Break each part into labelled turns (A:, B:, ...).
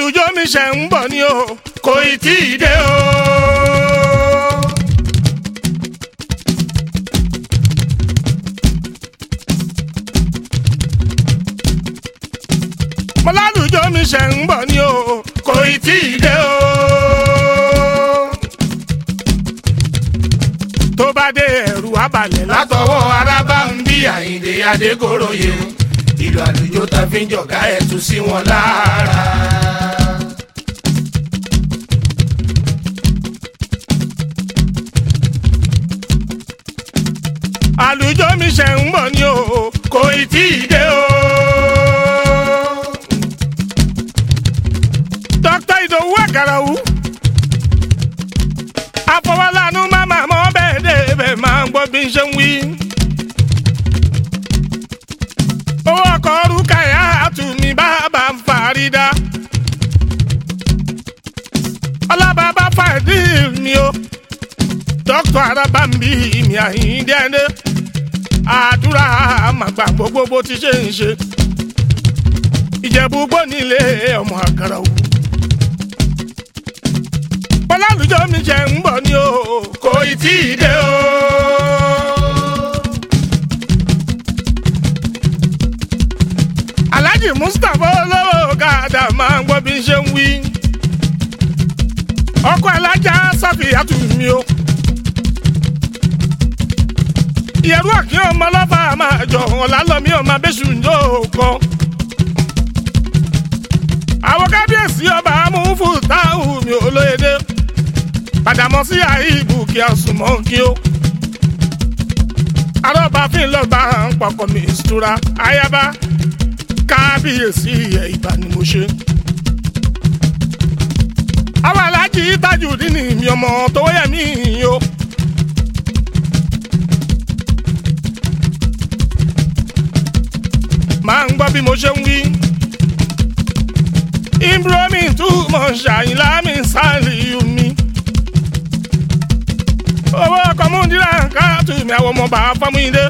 A: àlùjọ mi ṣe ń bọ̀ ni o kò ì tí ì dé o. mo lálùjọ mi ṣe ń bọ̀ ni o kò ì tí ì dé o. tó bá dé ẹ̀rù abalẹ̀ látọwọ́ arábá ń bí àyíǹde adégoroyè o ìlú àlùjọ ta fi ń jọ̀gá ẹ̀ tún sí wọn lára. àlùjọ mi ṣe ń bọ̀ ni o kò ì tí ì dé o. dókítà ìdòwú àkàràwù àfọwọ́lánú máma mọ́ bẹ́ẹ̀ débẹ̀ máa ń gbọ́ bí n ṣe ń wí. owó ọkọ̀ orúkà yá àtúnmí bàbá ń farida. ọlábàbá fàdí mi o dókítà arábàmbí mi àyíndé ẹni àdúrà àmàgbà gbogbo bó ti ṣe ń ṣe ìjẹ̀bú gbónílé ọmọ àkàrà òwú. bọ́lálùjọ́ mi jẹ́ ń bọ̀ ni o kò ì tí ì dé o. alhaji mustapha olówó gàdá máa ń gbọ́ bí n ṣe ń wí. ọkọ alájà sáfìyàtù mi o. ìyẹ̀rú àkíyàn ọmọ ọlọ́fà máa jọ ọ̀làlọ́mí ọmọ abẹ́sù yóò kọ́. àwọn kábíyèsí ọba amúfù táwù mi olóyèdè padàmọ́ sí àìbù kí a sùn mọ́ kí ó. arọ́bàfin lọ́ba ń pọkàn mi ìṣúra ayaba kábíyèsí ẹ̀ ìbá ni mo ṣe. àwọn aláàjì tajudeen mi ọmọ tó yẹ mí o. máa ń gbọ́ bí mo ṣe ń wí. imbromi túmọ̀ ṣàyìnlá mi sáré omi. owó ọkọ̀ múndínlá káàtó mi àwọn ọmọ bàá fámúyíndé.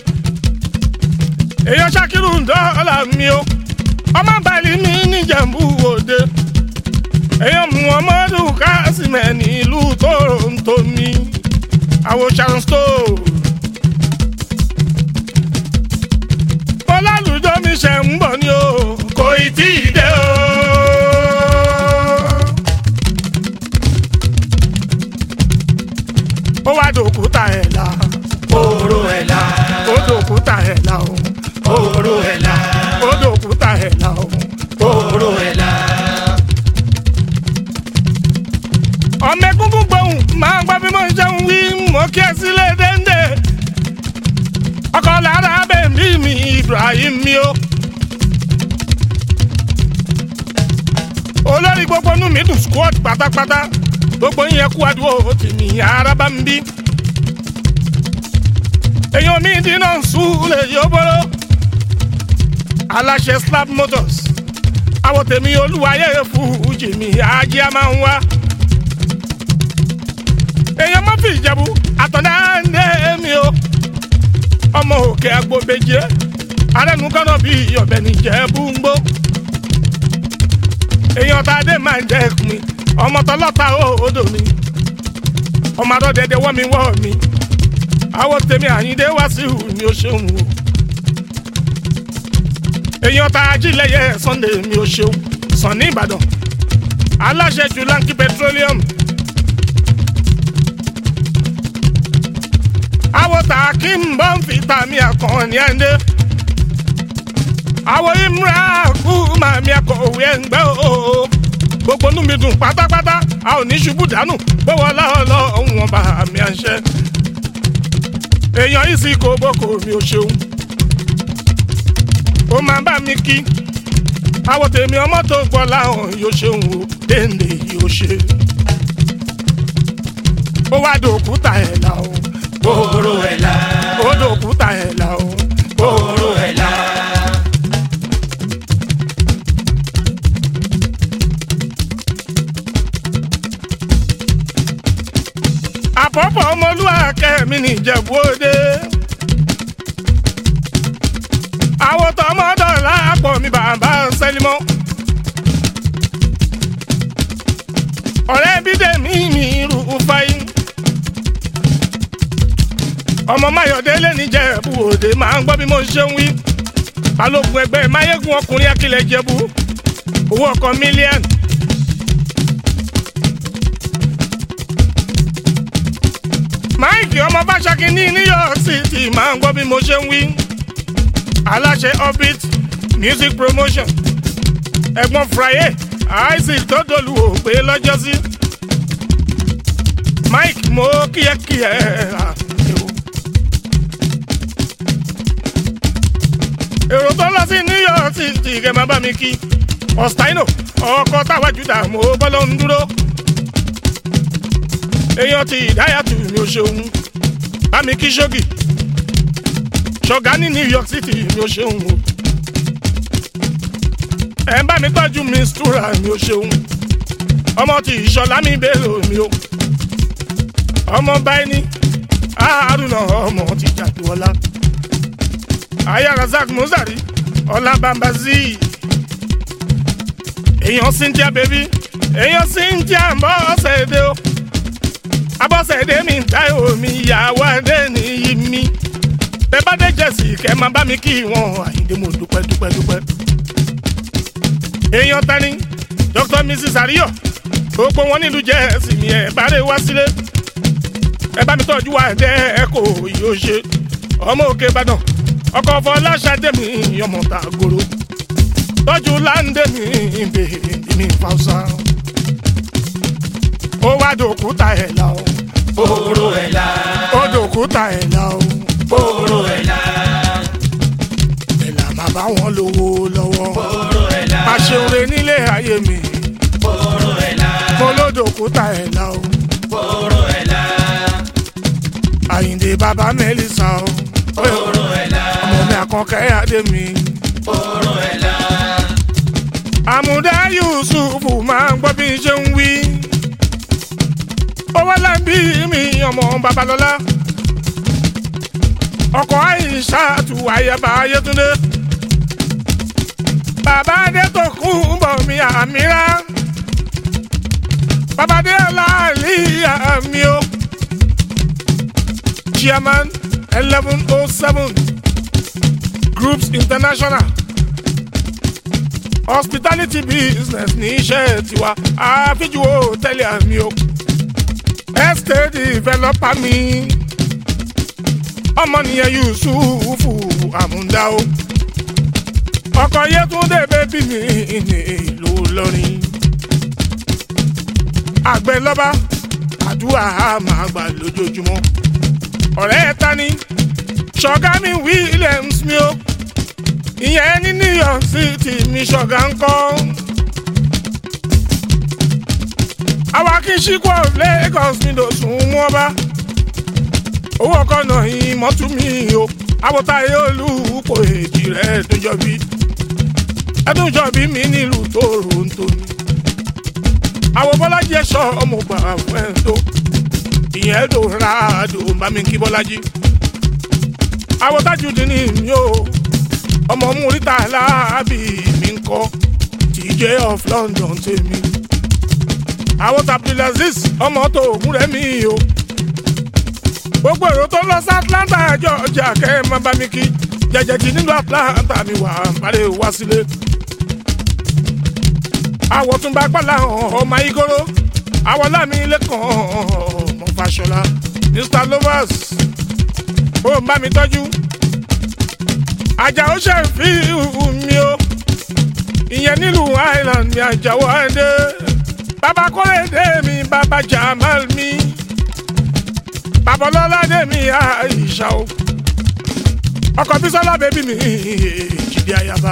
A: èèyàn ṣàkírù dọ́là mi o. ọmọ balẹ̀ mi níjẹ̀mbú òde. èèyàn muhammadu kásímẹ̀ nílùú toronto mi. àwọn sharon stone. ọlálùjọ mi ṣe ń bọ̀ ni o kò ì tí ì dé o. ó wá dòkúta ẹ̀ la
B: Oró ẹ̀ la,
A: ó dòkúta ẹ̀ la o
B: oró ẹ̀ la,
A: ó dòkúta ẹ̀ la o.
B: oró ẹ̀ la.
A: ọmọ egungun gbóhùn máa ń gbọ́ bí mo ṣe ń wí mo kí ẹ sílé déńdé ọkọ lára bẹ́ẹ̀mí mi ibrahim mi o. olórí gbogbo inú mi dùn squad pátápátá gbogbo yẹn kú àdúgbò tì ní araba ń bí. èèyàn mi dínà ń súlẹ̀ yóò bọ́rọ̀ aláṣẹ slab motors àwọn tèmi olúwayé fújì mi ajé a máa ń wá èèyàn má fi ìjẹ̀bú àtọ̀dá ń dé mi o ọmọ òkè agbóbejì arẹnu kọ́nà bí ọ̀bẹ nìjẹ̀bú ń gbó èèyàn tá a dé máa ń jẹ́ mi ọmọ tọlọ́ta òòdò mi ọmọ adọ́dẹdẹ wọ́ mi wọ́ mi àwọn tèmi àyíndé wá sí ìhù mi ò ṣeun o èèyàn tá a jí lẹ́yẹ sunday mi ò ṣeun sàn ní ìbàdàn aláṣẹ jù lanky petroleum àwọn tààkì ń bọ́ ń fi tàmí àkànní ẹ̀ndé. àwọn imra kú màmí akọ̀wé ẹ̀ǹgbẹ́ o. gbogbo inú mi dùn pátápátá a ò ní ṣubú dànù gbówó lọ́ọ̀lọ́ ohun ọba àmì àṣẹ. èèyàn yìí sì kó boko mi ò ṣeun. ó máa bá mi kí. àwọn tèmi ọmọ tó gbọ́ láwọn yóò ṣeun o dénde yóò ṣe. ó wá dòkúta ẹ̀ la o
B: Oró ẹ̀ la,
A: ó dòkúta ẹ̀ la o.
B: oró ẹ̀ la.
A: àpọ̀pọ̀ ọmọlúwàkẹ́ mi nìjẹ̀bú òde. àwọn tọmọdọ̀ láàpọ̀ mi bàbá sẹ́límọ́. ọmọ mayọ̀délé níjẹ̀bú òde máa ń gbọ́ bí mo ṣe ń wí balógun ẹgbẹ́ máyégún ọkùnrin akílẹ̀ jẹ̀bú owó ọkọ̀ mílíọ̀nù. máìkì ọmọ fàṣàkì ní new york city máa ń gbọ́ bí mo ṣe ń wí aláṣẹ orbit music promotion ẹ̀gbọ́n fraye isaac tó dolú òpè lọ́jọ́sí mike mo kíyẹ́kíyẹ́ àdéhùn. èrò tó lọ sí new york city kẹ́ máa bá mi kí ọ̀stáínò ọkọ̀ táwa júdà mo bọ́lọ́ ń dúró èèyàn ti ìdáyàtú mi ò ṣeun bá mi kí ṣógì ṣọ̀gá ní new york city mi ò ṣeun o ẹ̀ ń bá mi tọ́jú mi stura mi ò ṣeun ọmọ ti ìṣọ̀lá mi bèrè mi o ọmọ báyìí ní àárúnà ọmọ ti jàdúọlá aya razak muzari ọlá bambazi èèyàn cynthia baby èèyàn cynthia ń bọ́ ọ̀sẹ̀ èdè o abọ́sẹ̀dé mi ń ta omi ìyàwó adé nìyí mi bẹ́ẹ̀ bá dé jẹ̀sì kẹ́ máa bá mi kí wọn àyíndé mo dúpẹ́ dúpẹ́ dúpẹ́. èèyàn tani dr mrs ariyo gbogbo wọn nílùú jẹ́sì mi ẹ̀ bá rè wá sílé ẹ bá mi tọ́jú wa ẹ̀dẹ́ ẹ kò yóò ṣe ọmọ òkè ìbàdàn ọkọ̀ fọláṣadé mi ọmọ ta goro tọ́jú láńdé mi bèbí mi fàùsà ó wá dòkúta ẹ̀ la o
B: Fòrò ẹ̀ la.
A: ó dòkúta ẹ̀ la o
B: Fòrò ẹ̀ la.
A: ẹ̀ là máa bá wọn lówó lọ́wọ́
B: Fòrò ẹ̀ la.
A: pàṣẹwé nílé ayé mi
B: Fòrò ẹ̀ la.
A: mo ló dòkúta ẹ̀ la o
B: Fòrò ẹ̀ la.
A: àyìndé bàbá mẹ́lísà o
B: Fòrò ẹ̀ la.
A: ọmọ mi àkànkẹ́ adé mi
B: Fòrò ẹ̀ la.
A: àmúdá yusufu máa ń gbọ́ bí n ṣe ń wí owó lábí mi ọmọ babalọ́lá ọkọ̀ àìsà tù àyàbá ayétúndé bàbá adé tó kún bọ̀ mi àmìrá bàbá adé aláàlí àmì o chairman eleven oh seven groups international hospitality business ní iṣẹ́ tiwa àfijù hòtẹ́ẹ̀lì àmì o estate developer mi ọmọnìyàn yusufu àmúdá o ọkọ yẹtúndé bẹbí mi ní ìlú lọrin àgbẹ̀ lọ́ba àdúrà máa gbà lójoojúmọ́ ọ̀rẹ́ ẹ̀ ta ni ṣọ̀gá mi williams mi o ìyẹn ní new york city mi ṣọ̀gá ń kọ́. àwa kì í ṣíkú of lagos mi lò sùn mú ọba. owó ọkọ náà yìí mọ́tú mi o àwòtáyé olùkọ èjì rẹ̀ ẹ̀dùnjọ́bí ẹ̀dùnjọ́bí mi nílùú toronto ni. àwọn bọ́lájí ẹ̀ṣọ́ ọmọ gbà fún ẹ̀ tó ìyẹn dò ràdò bá mi kí bọ́lájí. àwòtájú dín ní mi o ọmọ múrítà láàbì mi ń kọ́ tj of london tèmi àwọn abdulaziz ọmọ tó ògùn rẹ mi o gbogbo èrò tó lọ sí atlanta georgia kẹ́ ẹ má bá mi kí jẹjẹjì nínú atlanta mi wà parí wá sílé àwọ̀ tún bá pàlà ọmọ igoro àwọ̀ lámì lẹ́kàn ọmọ fàṣọlá mr lovers ó ń bá mi tọ́jú àjàó ṣe fi mi o ìyẹn nílùú island ní àjàó ẹdẹ bàbá kọ́lẹ́dẹ mi bàbá jamal mi bàbá ọlọ́ládé mi àìṣà o ọkọ̀ bísọ́lá bẹ́bí mi jìdí ayaba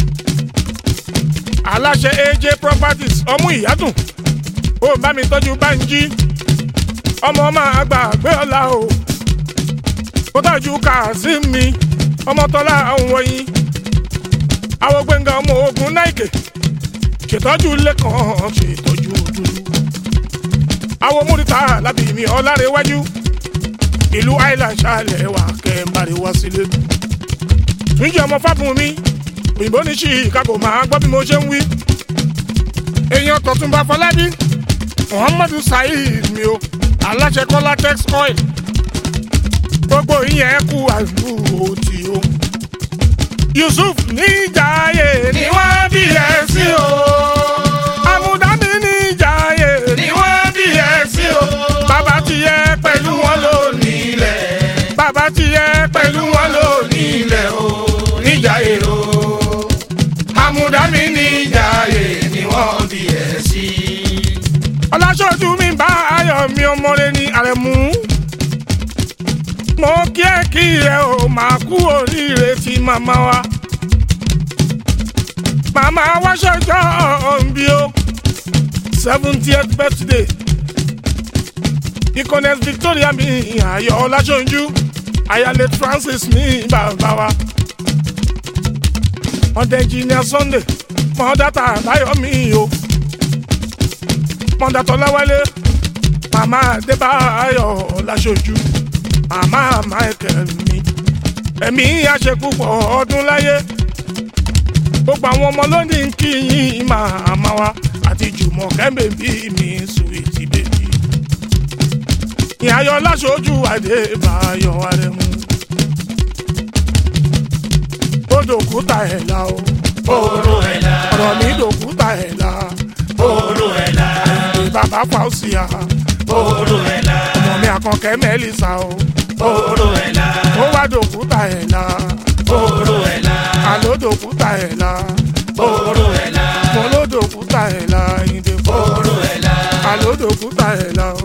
A: aláṣẹ aj properties ọmú ìyádùn ó bá mi tọ́jú bánjí ọmọ máa gbàgbé ọ̀la o ó tọ́jú kazeem mi ọmọ tọ́lá àwọn wọ̀nyí àwọn gbẹ̀ngàn ọmọ ogun náìkè ṣètọ́jú lẹ́kàn ṣètọ́jú dúdú àwọn múrítà lábì mi ọ̀làrẹ̀wájú ìlú island ṣàlẹ̀ wà kẹ́ńbàrẹ̀ wá sílé túnjí ọmọ fábùn mi òyìnbó ní chicago máa gbọ́ bí mo ṣe ń wí èèyàn tọ̀túnba fọlábí muhammadu saheed mi o aláṣẹ kọ́lá tex oil gbogbo ìyẹn kú àdúgbò tí o. yusuf níjàyè ni wọ́n bí ẹ sí o. amúdámi níjàyè ni wọ́n bí ẹ sí o. bàbá ti yẹ pẹ̀lú wọn lónìí ilẹ̀. bàbá ti yẹ pẹ̀lú wọn lónìí ilẹ̀ o. níjàyè o. amúdámi níjàyè ni wọ́n bí ẹ sí. ọlásọ́jú mi bá ayọ̀ mi ọmọlé ní àrẹ̀mú mo kí ẹ kí ẹ o máa kú oríire tí màmá wa màmá wa ṣọjọ́ òǹbí o seventieth birthday icones victoria mi ayọ̀ ọláṣọ́njú ayálé francis mi bàbá wa ọdẹ engineer sunday mọ̀ọ́dátà báyọ̀ mi o mọ̀ọ́dátà ọláwálé màmá adébáyọ̀ ọláṣọ́njú màmá michael mi ẹ̀mí àṣepúpọ̀ ọdún láyé gbogbo àwọn ọmọ lónìí ń kí yín màmá wa àti jùmọ̀ kẹ́mbèbí mi sùwìtì bèbí ìyáyọ láṣojú àdébáyọ̀ arẹmú ó dòkúta ẹ̀ la o
B: Oró ẹ̀la.
A: ọ̀rọ̀ mi dòkúta ẹ̀ la
B: Oró ẹ̀la.
A: àyìnbí bàbá fàùsìyà
B: Oró ẹ̀la.
A: ọmọ mi àkànkẹ́ mẹ́lìsà o
B: Oró ẹ̀la.
A: ó wá dòkúta ẹ̀ la
B: Oró ẹ̀la.
A: àló dòkúta ẹ̀ la
B: Oró ẹ̀la.
A: mo ló dòkúta ẹ̀ la ìdè fọ́
B: Oró ẹ̀la.
A: àló dòkúta ẹ̀ la o